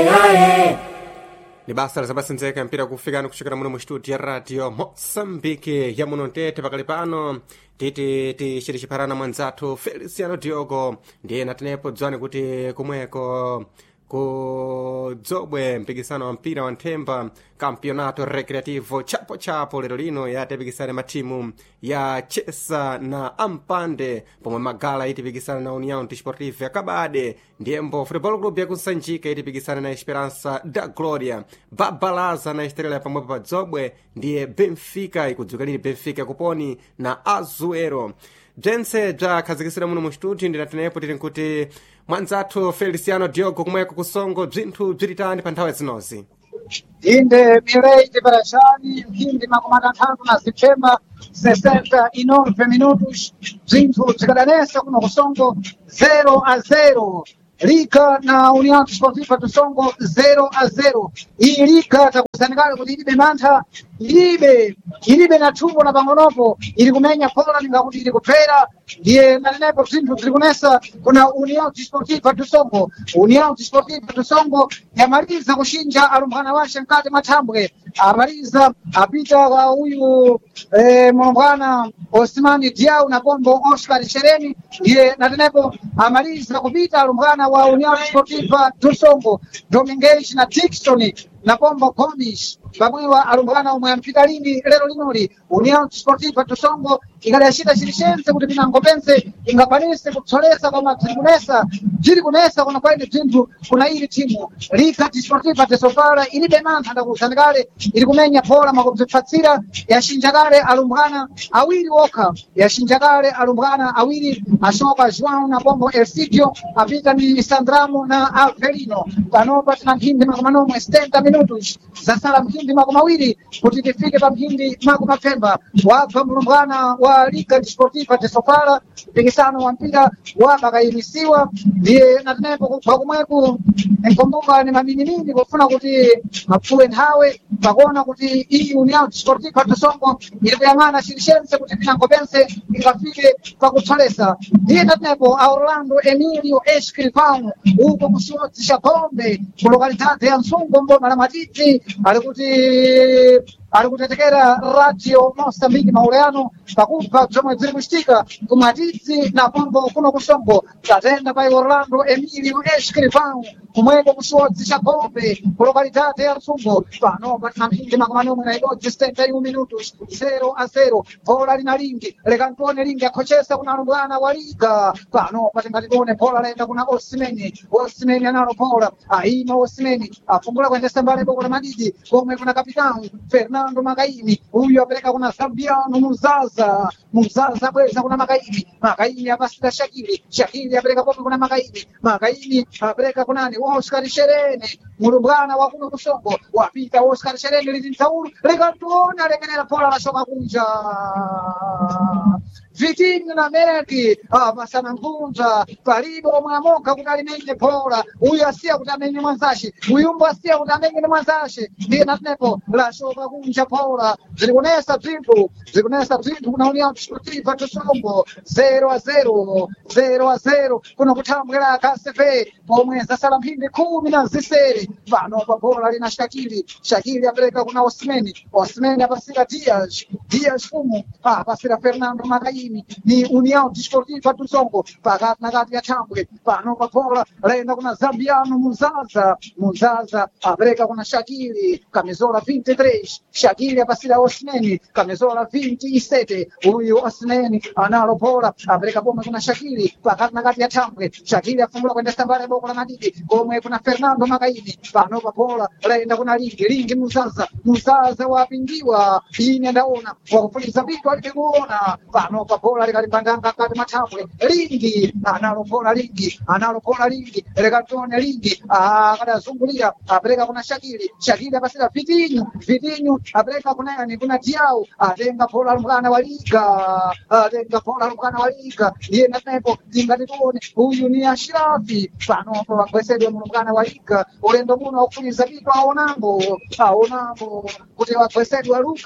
ni basa lizapasendzeka mpira kufikani kuchokera muno mu studio ya radio moçambique ya muno ntete pakali pano titi tichiti chipharana mwanzathu feliciano diogo ndiye natenepo dzwani kuti kumweko ku dzobwe mpikisano wa mpira wa nthemba campeonato recreativo chapo chapo lero lino yatipikisana matimu ya chesa na ampande pomwe magala itipikisana na união desportiva ya kabade ndiyembo futebol club yakunsanjika itipikisana na esperança da gloria babalaza na estrela pamwepo pa dzobwe ndiye benfica ikudzuka lili benfica kuponi na azuero bzentse bzakhazikisira muno mu studio ndinatenepo tili nkuti mwanzathu feliciano diogo kumweko kusongo bzinthu bzilitani pa nthawi zinozi inde milei de Barajani, mphindi makumi atatu na Septemba 69 minutos bzinthu bzikadanesa kuno kusongo 0 a 0 Liga na União Desportiva do Songo 0 a 0 iyi liga takuzanikale kuti ilibe mantha ilibe ilibe na thumbo na pang'onopo ili kumenya pola ningakuti ili kupera ndiye nanenepo bzinthu bziri kunesa kuna União Desportiva do Songo União Desportiva do Songo yamaliza kuxinja alumbwana wace mkati mathambwe amaliza apita kwa uyu eh, mulumbwana Osmani Diau na pombo Oscar Chereni ndiye natenepo amaliza kupita alumbwana wa União Desportiva do Songo Domingues na Dixon na pombo Gomes pamwewa alumbwana omwe ampita lini lero linoli União Desportiva do Songo ikadacita cilicense kuti pinango pense ingakwanise kutsolesa koma bziri kunesa bziri kunesa kuna kwaine bzinthu kuna ili timu Liga Desportiva de Sofala ilibe mantha ndakuzanikale ili kumenya phola makubzipfatsira yashinja kale alumbwana awiri okha yashinja kale alumbwana awiri ashoka João na pombo Elcidio apita ni Sandramo na Alvelino panopa tina mphindi makumi anomwe 70 minutos zasala mphindi makumi awiri kuti tifike pa mphindi makumi apfemba wabva mulumbwana wa Liga Desportiva de Sofala mpikisano wa mpira wabakayimisiwa ndiye natenepo kwakumweku nkomboka ni maminimini kufuna kuti mapfuwe nthawe pakuona kuti iyi União Desportiva do Songo ili kuyang'ana cilicense kuti pinango pense ingafike pakutsolesa ndiye natenepo a Orlando Emilio Escrivão uko kuxiwodzi xa Gombe ku lokalidade ya Msungu mboma la Matiti ali kuti ali kutetekera radio Moçambique Maureano pakubva bzomwe bziri kucitika ku Matiti na pombo kuno kusongo tatenda pa Orlando Emilio Escrivão kumweko kuxiwodzi xa Gombe ku lokalidade ya Msungu pano patina mphindi makumi anomwe na ibodzi 71 minutos 0 a 0 bola lina lingi lekantone lingi akhochesa kuna alumbwana wa liga pano patingatione bola laenda kuna Osimeni Osimeni analo bola aima Osimeni afungula kuendesa mbale boko la madidi komwe kuna kapitani Fernando Magaini huyu apeleka kuna Zambiano Muzaza Muzaza bweza kuna Magaini Magaini apasita Shakiri Shakiri apeleka pomwe kuna Magaini Magaini apeleka kunani Oscar Sherene mulumbwana wa kuno kusongo wapita Oscar Sherene lili mtaulu lekantone alekenera bola lashoka kunja Vitinho na Merki apasana mvunja palibe omwe amoka kuti alimenye bola uyu asiya kuti amenye mwanzace uyumbo asiya kuti amenye ni mwanzace ndiye natenepo lashoka kunja bola ziri kunesa bzinthu ziri kunesa bzinthu kuna União Desportiva do Songo 0 a 0 0 a 0 kuno kuthambwera KCV pomwe zasala mphindi khumi na zisere pano pa bola lina Shakiri Shakiri apereka kuna Osimeni Osimeni apasira Dias Dias fumu apasira Fernando Magaini ni União Desportiva do Songo pakati na kati ya thambwe pano pa bola laenda kuna Zambiano Muzaza Muzaza apereka kuna Shakiri kamizola 23 Shakiri apasira Osimeni kamizola 27 huyu Osimeni analo bola apereka pomwe kuna Shakiri pakati na kati ya thambwe Shakiri afungula kuendesa mbale boko la madidi komwe kuna Fernando Magaini pano pa bola laenda kuna Lingi Lingi Muzaza Muzaza wapingiwa ine ndaona wakufuliza vitu alivyoona pano pa bola likalipandanga kati mathambwe Lingi analo bola Lingi analo bola Lingi lekatone Lingi akadazungulira apereka kuna Shakiri Shakiri apasira Vitinho Vitinho apereka kuna yani kuna Diau atenga bola lumbwana wa Liga atenga bola lumbwana wa Liga iye natepo tingatituone huyu ni Ashirafi pano pa wagwesedwe mulumbwana wa Liga ulendo muno wakufuliza vitu aonambo aonambo kuti wagwesedwa Lucas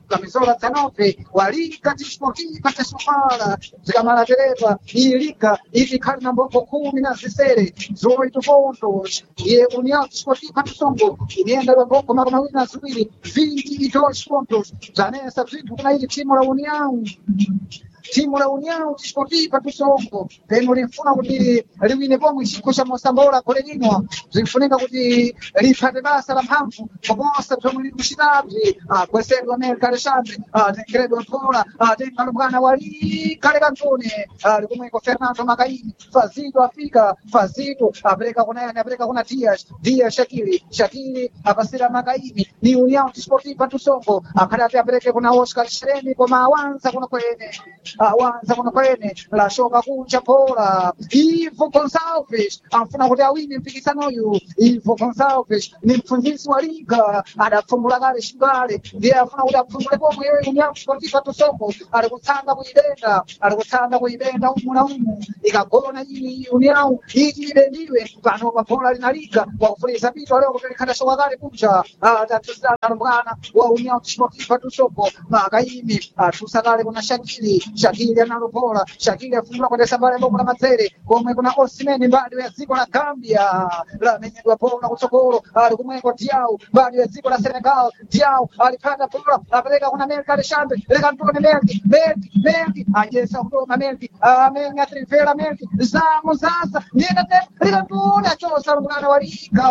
kamisola 19 walika tisportiva tesofala zikamala terepa iyi lika itikhala na mbombo kumi na zisere zoito pontos iye união desportiva tisongo inienda lwambombo makumi mawiri na ziwiri 22 pontos zanesa bzinthu kuna ili timu la união timu la União Desportiva do Songo peno linfuna kuti liwine pomwe chikho cha Mosambola kole lino zinfunika kuti lipate basa la mphamvu koposa bzomwe lili kuchitazi kwesedwa America Alexandre tengeredwa mphola tengalo mwana wali kale kantone likumweko Fernando Macaini fazido afika fazido apereka kuna yani apereka kuna Dias Dias Shakiri Shakiri apasira Macaini ni União Desportiva do Songo akhale ati apereke kuna Oscar Shereni koma awanza kuna kwene awanza kuno kwene lashoka kunja pora ivo gonsalves anfuna kuti awine mpikisanoyu ivo gonsalves ni mpfunzisi wa liga adapfumbula kale xingale ndiye afuna kuti apfumbule pomwe yeye união sportiva tosoko ali kutsanga kuyidenda ali kutsanga kuyidenda umu na umu ikagona iyi união iti idendiwe pano pabola lina liga wakufulisa pito leo kuti likhanda shoka kale kunja tatusana mbwana wa união sportiva tosoko makaimi atusa kale kuna shakili Shakiri analopola Shakiri afungula kwa desambale bomo la mazere komwe kuna Osimhen mbali ya ziko la Gambia la menyedwa pola kutsogolo ali kumweko Diao mbali ya ziko la Senegal Diao alipanda pola apeleka kuna Merki Alexandre leka ntone Merki Merki Merki ajesa kudoma Merki amenya trivela Merki zamo sasa ndienda te leka ntone achosa mwana wa Liga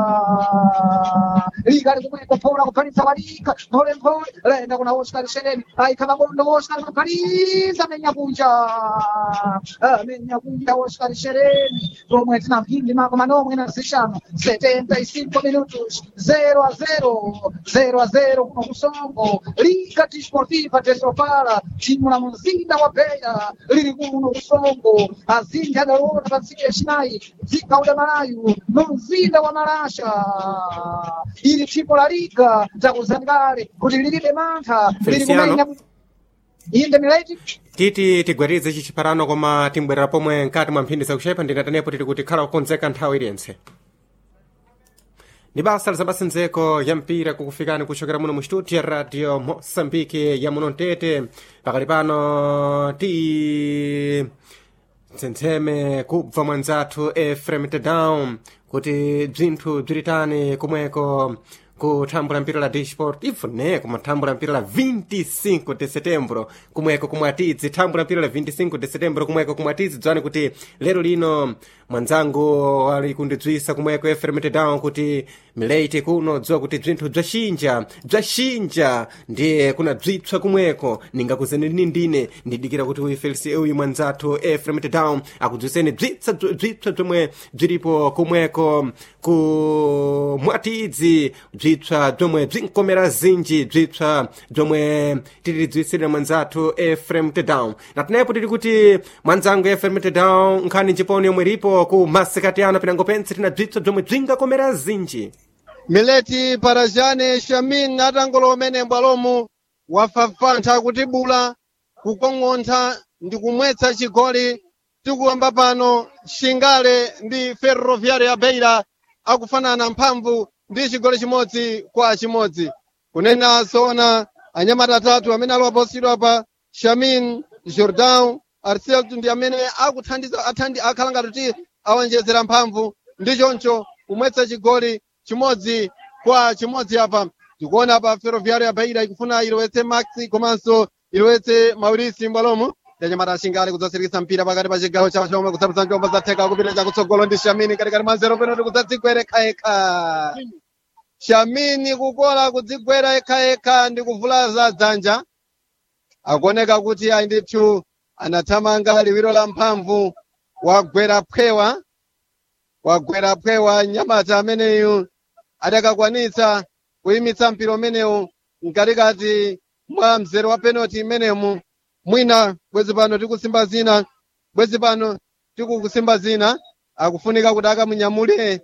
Liga ali kumweko pola kupanisa wa Liga pole pole lenda kuna Oscar Shereni aikama bondo Oscar Mkaliza amenya kunja amenya kunja Oscar Shereni pomwe tina mphindi mako manomwe na zishano 75 minutos 0 a 0 0 a 0 kuno kusongo Liga Desportiva Tesopala timu la mzinda wa Beira lili kuno kusongo azinja dalona patsike chinayi dzikauda malayu mumzinda wa Malasha ili timu la Liga takuzangale kuti lilibe mantha lili Feliciano. kumenya inde milaiti titi tigwerize ichi chiparano koma timbwerera pomwe mkati mwa mphindi zakuchepa ndinatanepo tili kuti khala kukonzeka nthawi iliyentse ni basa lizabasendzeko ya mpira kukufikani kuchokera muno mu studio ya radio mosambike ya muno mtete pakali pano ti tsentseme kubva mwanzathu efrem tedown kuti bzinthu bzilitani kumweko kuthambula mpira la dsport ifune kumathambula mpira la 25 de setembro kumweko kumwatidzi thambula mpira la 25 de setembro kumweko kumwatidzi dzwani kuti lero lino mwanzangu ali kundidzwisa kumweko efrem tedown kuti mileiti kuno dziwa kuti bzinthu bzaxinja bzaxinja ndiye kuna bzipswa kumweko ningakuzeni ndine ndidikira kuti uyu felisi uyu mwanzathu efrem tedown akudzwiseni bzipsa bzipswa bzomwe bzilipo kumweko ku mwatidzi bzipswa bzomwe bzinkomera zinji bzipswa bzomwe tilidzwisirira mwanzathu efrem tedown natinepo tili kuti mwanzangu efrem tedown nkhani njiponi yomwe ilipo ku masikati ano pinango pense tina bzipswa bzomwe bzingakomera zinji mileti parajane shamin atangolo umene mbwalomu wafafantha kutibula kukong'ontha ndi kumwetsa chigoli tikuyamba pano shingale ndi ferroviário ya beira akufanana mphamvu ndi chigoli chimodzi kwa chimodzi kunena zoona anyamata atatu amene aliwaposidwa pa shamin jordan arcelto ndi amene akuthandiza athandi akhala ngati kuti awonjezera mphamvu ndi choncho kumwetsa chigoli chimodzi kwa chimodzi apa tikuona pa ferroviário ya beira ikufuna ilowetse maxi komanso ilowetse maurisi mbwalomu yanyamata ashingale kudzasirikisa mpira pakati pa chigawo chawo chomwe kusapisa njomba zatheka kupita chakutsogolo ndi shamini katikati mwa zero penalty kudzadzigwera ekhaekha shamini kukola kudzigwera ekhaekha ndi kuvulaza dzanja akuoneka kuti ayi ndithu anathamanga liwiro la mphamvu wagwera phewa wagwera phewa nyamata ameneyu adakakwanitsa kuyimitsa mpira umenewu mkatikati mwa mzere wa penalty imenemu mwina bwezi pano tikusimba zina bwezi pano tikukusimba zina akufunika kuti akamunyamule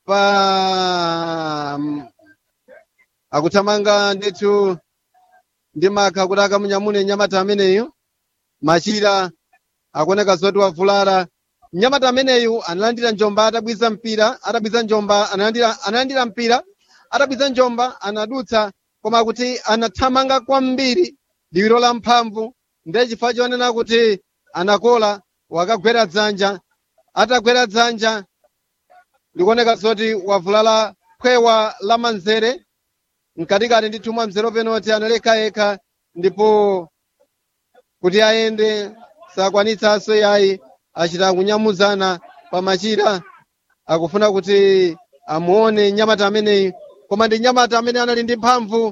pa akuthamanga ndithu ndi makha kuti akamunyamule nyamata ameneyu machira akuoneka zoti wavulala mnyamata ameneyu analandira njomba atabwiza mpira atabwiza njomba analandira analandira mpira atabwiza njomba anadutsa koma kuti anathamanga kwambiri liwiro la mphamvu ndiye chifukwa chonena kuti anakola wakagwera dzanja atagwera dzanja likuoneka zoti wavulala khwewa la manzere mkatikati ndithu mwa mzere penoti analekha yekha ndipo kuti ayende sakwanitsanso yayi achita kunyamuzana pamachira akufuna kuti amuone nyamata ameneyi koma ndi nyamata amene anali ndi mphamvu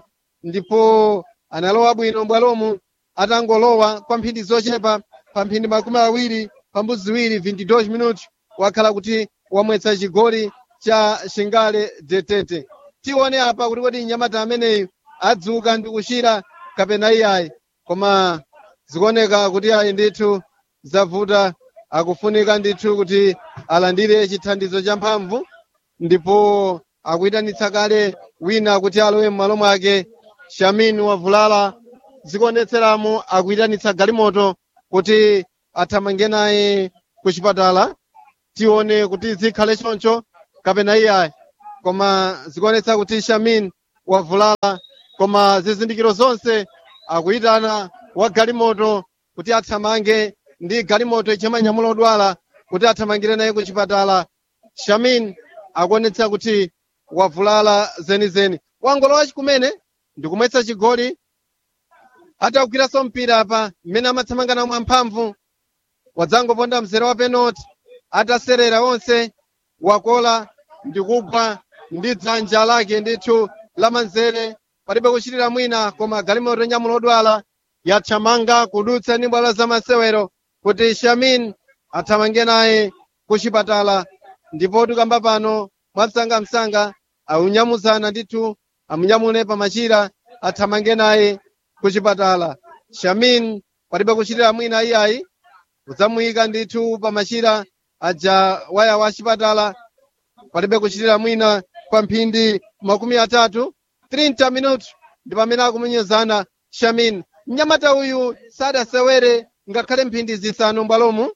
ndipo analowa bwino m'bwalomu atangolowa kwa mphindi zochepa pa mphindi makumi awiri pambuzi ziwiri 22 minuti wakhala kuti wamwetsa chigoli cha shingale detete tione apa kuti kodi nyamata ameneyi adzuka ndi kuchira kapena iyayi koma zikuoneka kuti ayi ndithu zavuta akufunika ndithu kuti alandire chithandizo cha mphamvu ndipo akuyitanitsa kale wina kuti alowe m'malo mwake shamin wavulala zikuonetseramo akuyitanitsa galimoto kuti athamange naye ku chipatala tione kuti zikhale choncho kapena iyayi koma zikuonetsa kuti shamin wavulala koma zizindikiro zonse akuyitana wa galimoto kuti athamange ndi galimoto ichimanyamula odwala kuti athamangire naye ku chipatala shamin akuonetsa kuti wavulala zenizeni wangolowa chikumene ndikumwetsa chigoli atagwiranso mpira apa mmene amathamangana mwamphamvu wadzangoponda mzere wa penalty ataserera onse wakola ndikugwa ndi dzanja lake ndithu lamanzere palibe kuchitira mwina koma galimoto nyamula odwala yathamanga kudutsa ndi bwalo za masewero kuti shamin athamange naye ku chipatala ndipo tikamba pano mwamsangamsanga aunyamuzana ndithu amunyamule pamachira athamange naye ku chipatala shamin palibe kuchitira mwina iyayi kudzamuyika ndithu pamachira aja waya wa chipatala palibe kuchitira mwina kwa mphindi makumi atatu 30 minuti ndi pamene akumunyezana shamin mnyamata uyu sadasewere ngakhale mphindi zisanu mbwalomu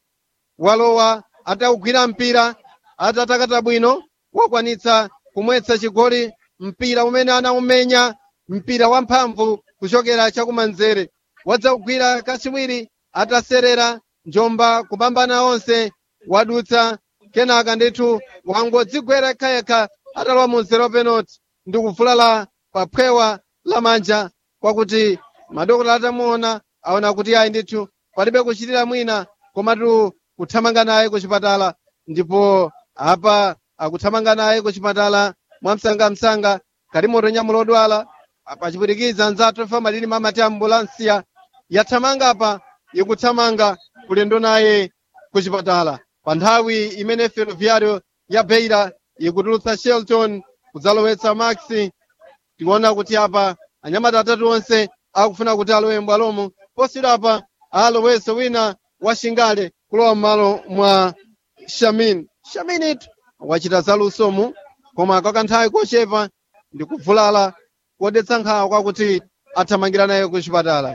walowa atawugwira mpira atatakata bwino wakwanitsa kumwetsa chigoli mpira umene anaumenya mpira wamphamvu kuchokera chakumanzere wadzawugwira kachiwiri ataserera njomba kupambana onse wadutsa kenaka ndithu wangodzigwera yekhayekha atalowa mu zero penalty ndi kuvulala pa phewa lamanja kwakuti madokotala atamuona aona kuti ayi ndithu palibe kuchitira mwina komatu kuthamanga naye ku chipatala ndipo apa akuthamanga naye ku chipatala mwamsangamsanga kalimoto nyamulo odwala pachipwitikiza anzathu fama lili mamati ambulansiya yathamanga apa ikuthamanga kulendo naye ku chipatala pa nthawi imene ferroviario ya beira ikutulutsa shelton kudzalowetsa maxi tikuona kuti apa anyamata atatu onse akufuna kuti alowe m'bwalomo posiyidwa apa alowenso wina wa shingale kulowa m'malo mwa shamin shamin itu wachita zalusomu koma kwa kanthawi kochepa ndi kuvulala kodetsa nkhawa kwakuti athamangira naye ku chipatala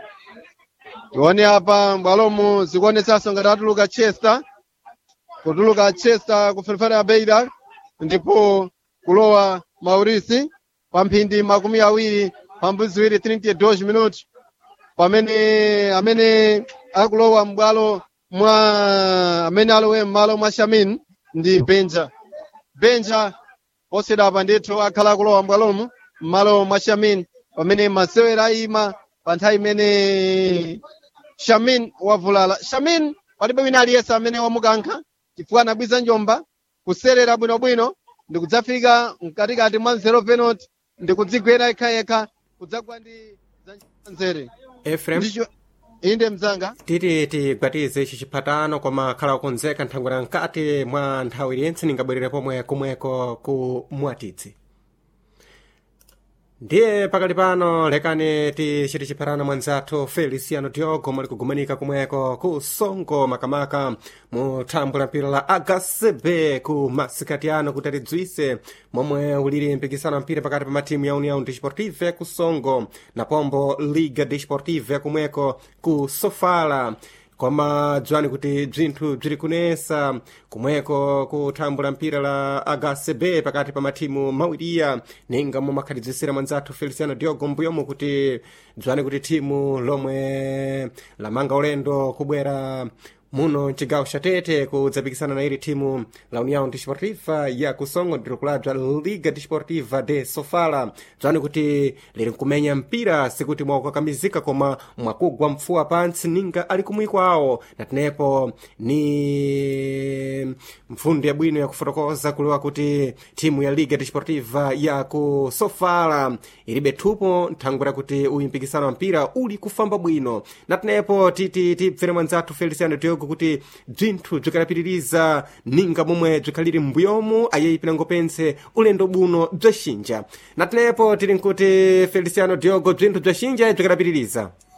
tione apa m'bwalomo zikuonetsanso ngati atuluka chester kutuluka chester ku ferefere ya beira ndipo kulowa maurisi pa mphindi makumi awiri pambuzi ziwiri 32 minuti pamene amene akulowa m'bwalo mwa amene alowe m'malo mwa shamin ndi benja benja posiyidwa apa ndithu akhala akulowa m'bwalomo m'malo mwa shamin pamene masewera ayima pa nthawi imene shamin wavulala shamin palibe wina aliyense amene wamukankha chifukwa anabwiza njomba kuserera bwinobwino ndi kudzafika mkatikati mwa nzero penalty ndi kudzigwera yekhayekha kudzagwa ndi zanjere efrem ndicho inde mzanga titi tigwatize ichi chiphatano koma khala kukonzeka nthangwera mkati mwa nthawi iliyentse ningabwerere pomwe kumweko ku mwatitsi ndiye pakali pano lekani tichiti chiphatano mwanzathu feliciano diogo muli kugumanika kumweko ku songo makamaka mu thambwe la mpira la agacb ku masikati ano kuti atidziwise momwe ulili mpikisano wa mpira pakati pa matimu ya união desportive ku songo na pombo liga desportive kumweko ku sofala koma dziwani kuti bzinthu bziri kunesa kumweko kuthambula mpira la agcb pakati pa mathimu mawiriya ninga mumakhalidzisira mwanzathu feliciano diogo mbuyomu kuti dziwani kuti thimu lomwe lamanga ulendo kubwera muno mcigawo xa tete kudzapikisana na ili thimu la união desportiva ya kusongo ndiro kulabza liga desportiva de sofala bzani kuti liri nkumenya mpira sikuti mwakukakamizika koma mwakugwa mpfuwa pantsi ninga ali kumwiko awo natenepo ni mpfundo yabwino yakufotokoza kuliwa kuti thimu ya liga desportiva ya ku sofala ilibe thupo nthangwera kuti uyu mpikisano wa mpira uli kufamba bwino natenepo titi tibvere mwanzathu feliciano diogo kuti bzinthu bzikalapitiriza ninga momwe bzikhaliri m'mbuyomu ayeyi pinangopense ulendo buno bzaxinja natenepo tili nkuti feliciano diogo bzinthu bzaxinja bzikalapitiriza